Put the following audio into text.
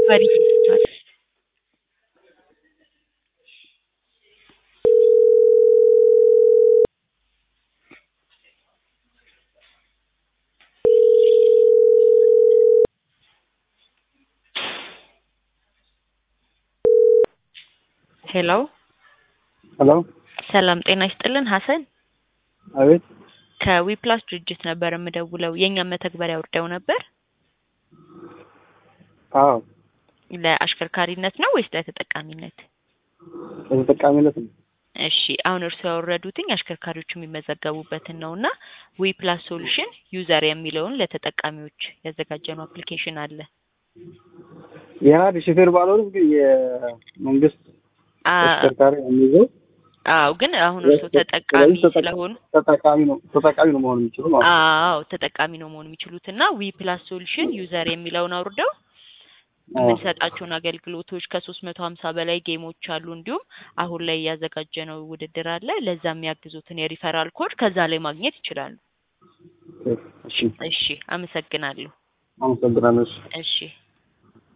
Buddy Digital. ሄሎ ሄሎ ሰላም ጤና ይስጥልን ሀሰን አቤት ከዊፕላስ ድርጅት ነበር የምደውለው የእኛም መተግበሪያ አውርደው ነበር አዎ ለአሽከርካሪነት ነው ወይስ ለተጠቃሚነት ለተጠቃሚነት ነው እሺ አሁን እርስዎ ያወረዱትኝ አሽከርካሪዎቹ የሚመዘገቡበትን ነው እና ዊፕላስ ሶሉሽን ዩዘር የሚለውን ለተጠቃሚዎች ያዘጋጀነው አፕሊኬሽን አለ የሀድ ሾፌር ባልሆንም ግን የመንግስት አ- ተሽከርካሪ የሚይዘው አዎ ግን አሁን እርስዎ ተጠቃሚ ስለዚህ ተጠቃ- ስለሆኑ ተጠቃሚ ነው ተጠቃሚ ነው መሆን የሚችሉ ማለት ነው። አዎ ተጠቃሚ ነው መሆን የሚችሉት እና ዊ ፕላስ ሶሉሽን ዩዘር የሚለውን አውርደው አዎ። የምንሰጣቸውን አገልግሎቶች ከሶስት መቶ ሀምሳ በላይ ጌሞች አሉ። እንዲሁም አሁን ላይ ያዘጋጀነው ውድድር አለ። ለዛ የሚያግዙትን የሪፈራል ኮድ ከዛ ላይ ማግኘት ይችላሉ። እሺ እሺ፣ አመሰግናለሁ። አመሰግናለሁ። እሺ። እሺ